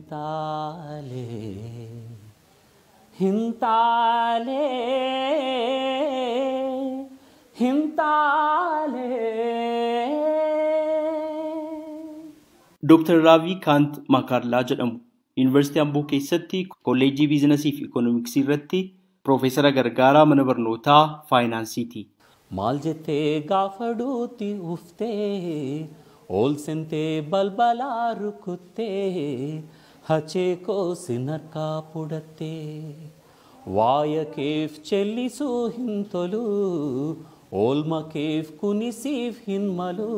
hintaale hintaale hintaale. Dooktar Raavii Kaant Makaarlaa jedhamu Yuunivarsiitii Amboo keessatti kolleejjii biizinasii fi ikoonomiksii irratti Piroofeesara Gargaaraa mana barnootaa faayinaansiiti. Maal jettee gaafa duuti uftee ol sentee balbalaa rukuttee hachee koo sin harkaa fudhattee waaya keef chellisuu hin tolu oolma keef kunisiif hin malu.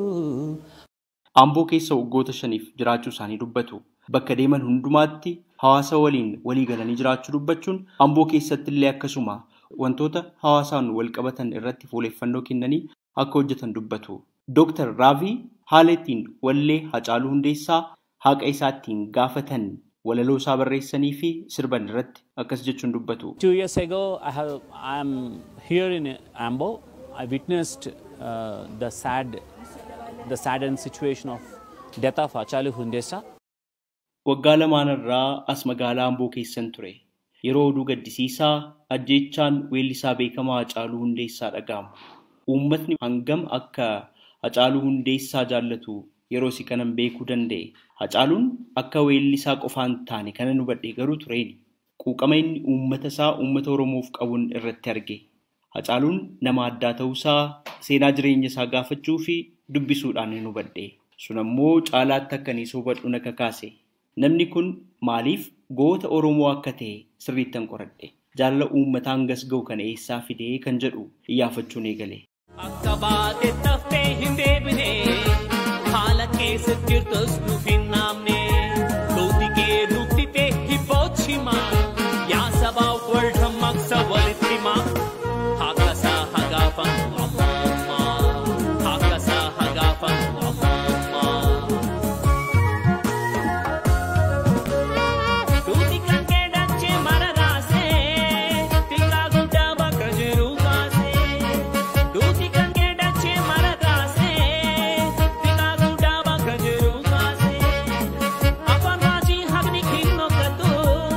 Amboo keessa waggoota shaniif jiraachuu isaanii dubbatu. Bakka deeman hundumaatti hawaasa waliin walii galanii jiraachuu dubbachuun Amboo keessatti illee akkasuma wantoota hawaasaan wal qabatan irratti fuuleeffannoo kennanii akka hojjetan dubbatu. Dooktar Raavii haala ittiin wallee Hacaaluu Hundeessaa haqa isaa ittiin gaafatan walaloo isaa barreessanii fi sirban irratti akkas jechuun dubbatu. Two years ago, I have I am here in Ambo. I witnessed uh, the sad, the saddened situation of death of Achalu Hundesa. Waggaa lamaanarraa as magaalaa Amboo keessan ture. Yeroo oduu gaddisiisaa ajjeechaan weellisaa beekamaa Hacaaluu Hundeessaa dhaga'amu. Uummatni hangam akka Hacaaluu Hundeessaa jaallatu yeroo si kanan beekuu danda'e. Hacaaluun akka weellisaa qofaan taane kana hubadhe garuu tureeni. Quuqama inni uummata isaa uummata Oromoof qabuun irratti arge. Hacaaluun nama addaa ta'uusaa seenaa jireenya isaa gaafachuu fi dubbisuudhaan hin hubadhe. Sun ammoo caalaatti akka inni hubadhu na kakaase. Namni kun maaliif goota Oromoo akka ta'e sirriittan qoradhe. Jaalala uummataa hangas ga'u kana eessaa fidee kan jedhu iyyaafachuun eegale. Akka baate taftee hin deebine haala keessa jirtus nuuf hin naamne duuti kee nutti ta'e hibboochi himaa yaa sabaaf warra maksa walitti himaa akka isaa hagaafamu ammummaa akka isaa hagaafamu ammummaa. Duuti kan kee dachee mara raasee xiqqaa guddaa bakka jiru kaasee. Duuti kan kee dachee mara raasee xiqqaa guddaa bakka jiru kaasee. Afaan raajii haqni hin hokkatu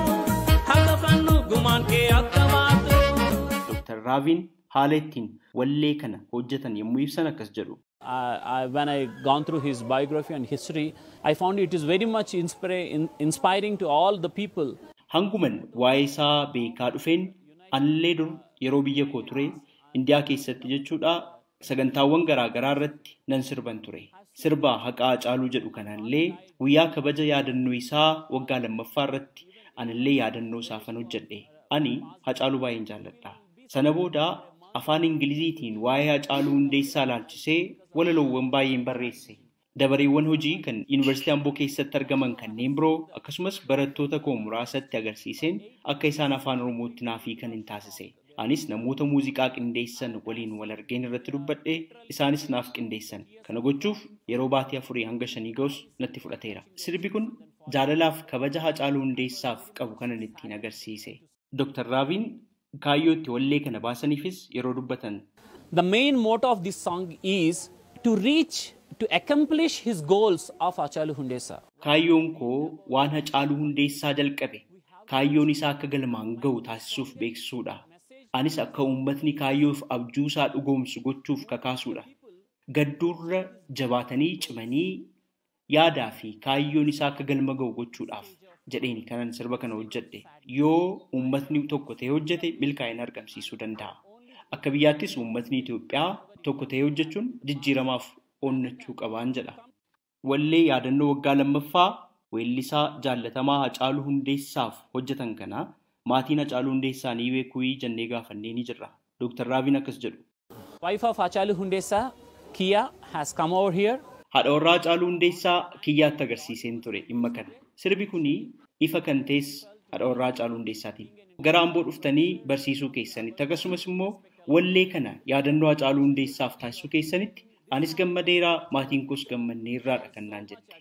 haqa fannu gumaan kee akka baatu. Dooktar Raaviin haala ittiin wallee kana hojjetan yommuu ibsan akkas jedhu. Uh, I, when I gone through his biography and history, I found it is very much inspira in, inspiring to all the people. Hanguman waa'ee isaa beekaa dhufeen anillee dur yeroo biyya koo ture Indiyaa keessatti jechuudha sagantaawwan garaa garaa irratti nan sirban ture. Sirba haqaa Hacaaluu jedhu kanallee guyyaa kabaja yaadannoo isaa waggaa lammaffaa irratti anillee yaadannoo isaafan hojjedhe. Ani Hacaaluu baay'een jaalladha. Sana booda afaan Ingiliziitiin waa'ee Hacaaluu Hundeessaa laalchisee walaloowwan baay'een barreesse. Dabareewwan hojii kan Yuunivarsiitii Amboo keessatti argaman kanneen biroo akkasumas barattoota koo muraasatti agarsiiseen akka isaan afaan Oromootti naaf hiikan hin taasise. Anis namoota muuziqaa qindeessan waliin wal argeen irratti dubbadhe isaanis naaf qindeessan. Kana gochuuf yeroo baatii afurii hanga shanii ga'us natti fudhateera. Sirbi kun jaalalaaf kabaja Hacaaluu Hundeessaaf qabu kanan ittiin agarsiise. Dooktar Raaviin kaayyoo itti wallee kana baasaniifis yeroo dubbatan The main motto of this song is to reach, to accomplish his goals of Achalu Hundesa. Kaayyoon koo waan Hacaaluu Hundeessaa jalqabe kaayyoon isaa akka galmaan ga'u taasisuuf beeksisuudha. Anis akka uummatni kaayyoof abjuusaa dhugoomsu gochuuf kakaasuudha. Gadduurra jabaatanii cimanii yaadaa fi kaayyoon isaa akka galma ga'u gochuudhaaf jedheeni kanan sirba kana hojjedhe. Yoo uummatni tokko ta'ee hojjete milkaa'ina argamsiisuu danda'a. Akka biyyaattis uummatni Itoophiyaa tokko ta'ee hojjechuun jijjiiramaaf onnachuu qabaan jedha. Wallee yaadannoo waggaa lammaffaa weellisaa jaallatamaa Hacaaluu Hundeessaaf hojjetan kana maatiin Hacaaluu Hundeessaa ni beekuu jennee gaafannee ni jirra. Dooktar Raaviin akkas jedhu. Wife of Achalu Hundesa, Kia, has come over here. Haadha warraa Hacaaluu Hundeessaa kiyyaatti agarsiiseen ture dhimma kana. Sirbi kuni ifa kan ta'es haadha warraa Hacaaluu Hundeessaatiin. Gara Amboo dhuftanii barsiisuu keessanitti akkasumas immoo wallee kana yaadannoo Hacaaluu Hundeessaaf taasisuu keessanitti anis gammadeeraa maatiin koos gammanneerraadha kan naan jette.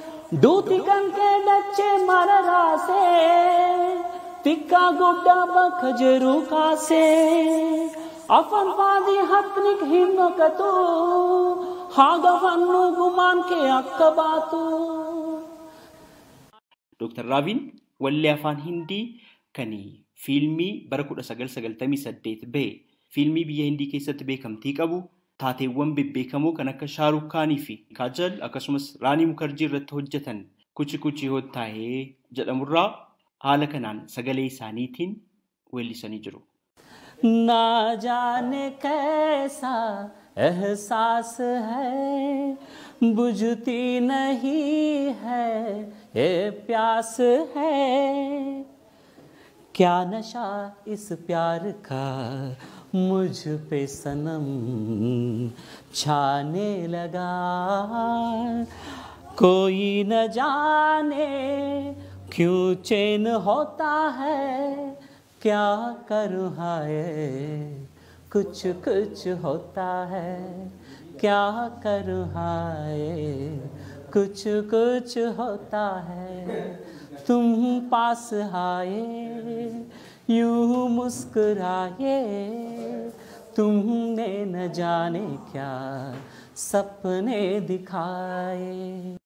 Duuti kan kee dachee mara raasee xiqqaa guddaa bakka jiru kaasee afaan faadii haqni hin dhokatu haa gafannu gumaan kee akka baatu. Dooktar Raabiin wallee afaan Hindii kan fiilmii bara 1998 bahe fiilmii biyya Hindii keessatti beekamtii qabu taateewwan bebbeekamoo kan akka Shaaruk Kaanii fi Kaajal akkasumas Raanii Mukarjii irratti hojjetan kuchi kuchi hottaa'ee jedhamurraa haala kanaan sagalee isaaniitiin weellisanii jiru. ना जाने कैसा एहसास है बुझती नहीं है ये प्यास है क्या नशा इस प्यार का मुझ पे सनम छाने लगा कोई न जाने क्यों चैन होता है क्या करूँ हाय कुछ कुछ होता है क्या करूँ हाय कुछ कुछ होता है तुम पास आए यूं मुस्कुराए तुमने न जाने क्या सपने दिखाए